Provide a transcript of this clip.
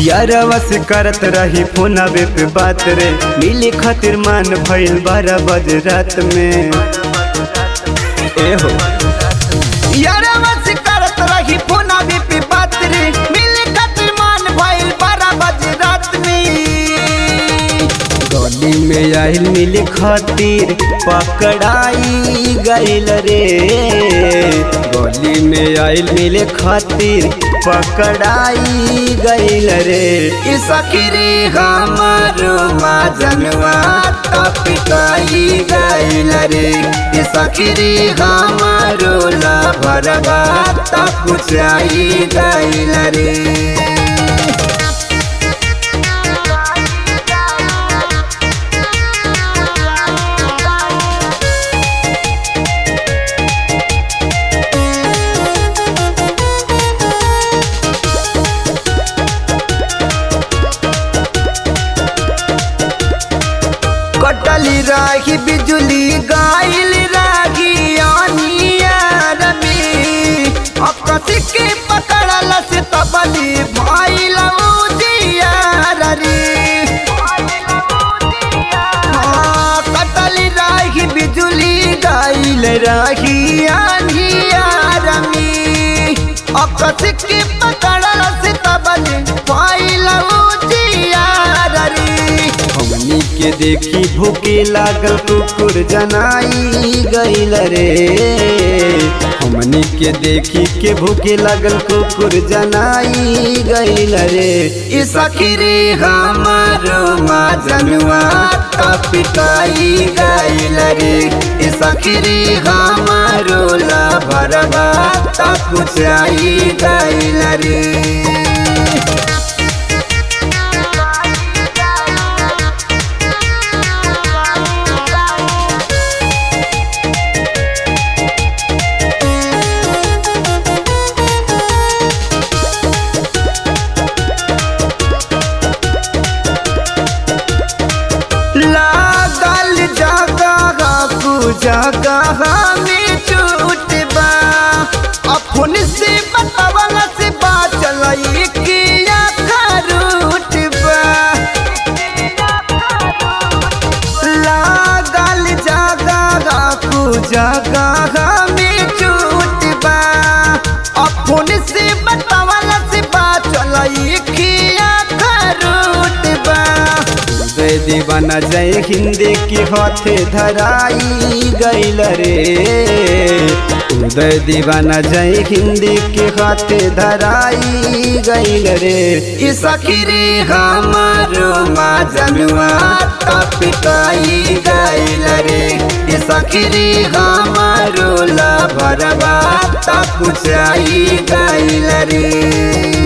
यारवा से करत रही फोनवे पे बात रे मिले खातिर मान भइल बारह बजे रात में ए हो यारवा से करत रही फोनवे पे बात रे मिले खातिर मान भइल बारह बजे रात में गली में आइल मिले खातिर पकड़ाई गइल रे गली में आइल मिले खातिर पकड़ाई गइल रे ई सखीरी हमारो माजनवा तपिकाई गइल रे ई सखीरी हमारो लभरवा तकुचाई गइल रे कटली राही बिजुली गाइल रागी आनियार में अकसी के पकड़ल से तबली भाइल उजियार रे हाँ, कटली राही बिजुली गाइल राही आनियार में अकसी के पकड़ल से तबली भाइल उजियार रे हमनी के देखी भूखे लागल कुकुर जनाई गइल रे हमनी के देखी के भूखे लागल कुकुर जनाई गइल रे ई सखीरे हमारो माजनुआ तपिकाई गइल रे ई सखीरे हमारो लभरवा तकुचाई गइल रे लागल जगह कु जगह में छूट बा अपन से बतावल से बाचल किया खरूट बा लागल जगह कु जगह में छूट बा अपन से बतावल से बाचल किया खरूट बा उदय दीवाना जय हिंदी के हाथे धराई गइल रे उदय दीवाना जय हिंदी के हाथे धराई गइल रे ई सखीरे हमारो माजनुआ तपिकाई गइल रे ई सखीरे हमारो लभरवा तकुचाई गइल रे